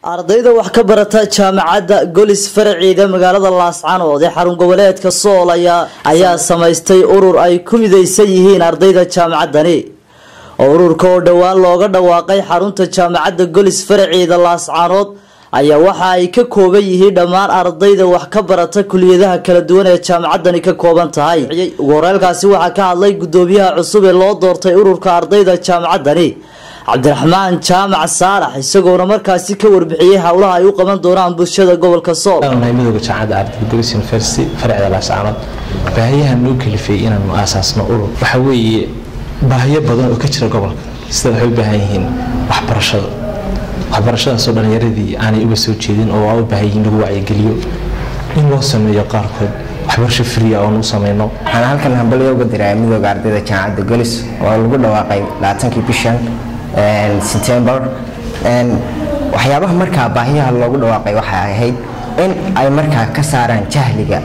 ardayda wax ka barata jaamacadda golis faraciida magaalada laascanood ee xarun goboleedka sool ayaa samaystay urur ay ku midaysan yihiin ardayda jaamacaddani oo ururka oo dhowaan looga dhawaaqay xarunta jaamacadda golis faraciida laascanood ayaa waxa ay ka kooban yihiin dhammaan ardayda wax ka barata kuliyadaha kala duwan ee jaamacaddani ka kooban tahay ugu horeelkaasi waxaa ka hadlay gudoomiyaha cusub ee loo doortay ururka ardayda jaamacaddani cabdiraxmaan jaamac saalax isagoona markaasi ka warbixiyey howlaha ay u qaban doonaan bulshada gobolka sool midooda jaamacadda ardayda golis university farcida laascaanood baahiyahan noo kalifay inaanu aasaasno urur waxa weeye baahiyo badan oo ka jira gobolka sida waxay u baahan yihiin waxbarashada waxbarashadaasoo dhallinyaradii aanay uga soo jeedin oo waa u baahan yihiin lagu wacyigeliyo in loo sameeyo qaarkood waxbarasho friya oon u samayno waxaan halkan hambalyo uga diraa midooda ardayda jaamacadda golis oo lagu dhawaaqay labaatankii bishan september waxyaabaha markaa baahiyaha loogu dhawaaqay waxay ahayd in ay markaa ka saaraan jahliga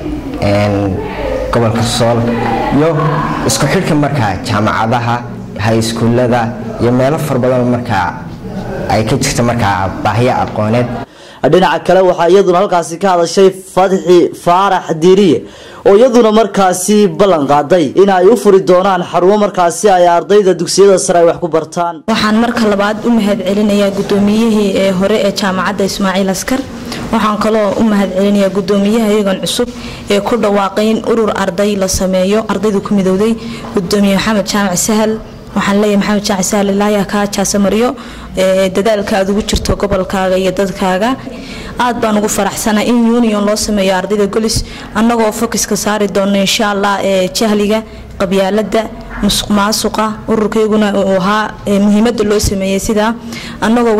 gobolka sool iyo isku xidhka markaa jaamacadaha hayskuullada iyo meelo fara badan markaa ay ka jirta markaa baahiyo aqooneed dhinaca kale waxaa iyaduna halkaasi ka hadashay fadxi faarax diiriye oo iyaduna markaasi ballan qaaday in ay u furi doonaan xarumo markaasi ay ardayda dugsiyada sare ay wax ku bartaan waxaan marka labaad u mahad celinayaa gudoomiyihii ee hore ee jaamacadda ismaaciil askar waxaan kaloo u mahad celinayaa gudoomiyaha iyagan cusub ee ku dhawaaqay in urur arday la sameeyo ardaydu ku midowday gudoomiye maxamed jaamac sahal waxaan leeyahay maxamed jaaci sahal ilaaya kaa jaasamariyo dadaalka aad ugu jirto gobolkaaga iyo dadkaaga aad baan ugu faraxsana in union loo sameeyo ardayda golis annagoo fokiska saari doono insha allah jahliga qabyaalada musuq maasuqa ururkayguna uu ahaa muhiimada loo sameeyey sidaa annagoo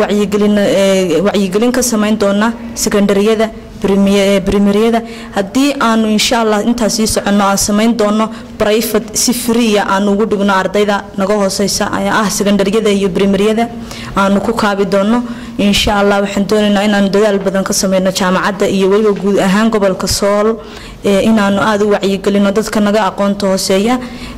wacyigelin ka samayn doona sekondariyada brimeriyada haddii aanu insha allah intaas sii soconno aan samayn doono brifat si friya aanu ugu dhigno ardayda naga hooseysa ayaa ah sekondariyada iyo brimeriyada aanu ku kaabi doono insha allah waxaan doonaynaa inaanu dadaal badan ka sameyno jaamacadda iyo weliba guud ahaan gobolka sool inaanu aada u wacyigelino dadka naga aqoonta hooseeya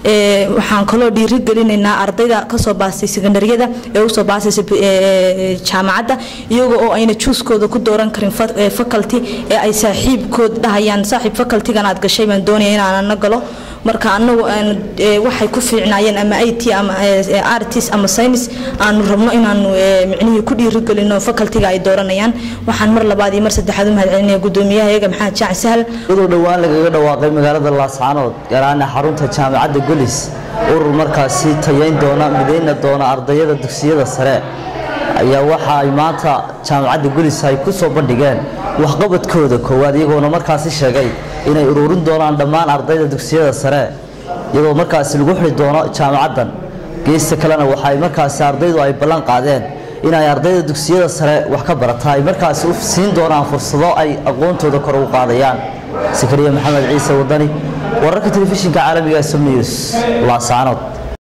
waxaan kaloo dhiirigelinaynaa ardayda kasoo baastay sekondariyada ee usoo baastaysa jaamacadda iyaga oo ayna juuskooda ku dooran karin faculty ee ay saaxiibkood dhahayaan saaxiib facultygan aad gashay baan doonaya inaanana galo marka anagu waxay ku fiicnaayeen ama it ama artist ama science aanu rabno inaanu micnihii ku dhiirigelino facultyga ay dooranayaan waxaan mar labaad iyo mar saddexaad u mahad celinaya gudoomiyaha iyaga maxamed jaac sahal iyadoo dhowaan lagaga dhawaaqay magaalada laascaanood gaar ahaan xarunta jaamacadda golis urur markaasi tayayn doona midayna doona ardayada dugsiyada sare ayaa waxa ay maanta jaamacadda golis ay ku soo bandhigeen waxqabadkooda koowaad iyagoona markaasi sheegay inay ururin doonaan dhammaan ardayda dugsiyada sare iyadoo markaasi lagu xidhi doono jaamacaddan geesta kalena waxaay markaasi ardaydu ay ballan qaadeen inay ardayda dugsiyada sare wax ka barata ay markaasi u siin doonaan fursado ay aqoontooda kor ugu qaadayaan sakariya maxamed ciise wadani wararka telefishinka caalamiga som news laascaanood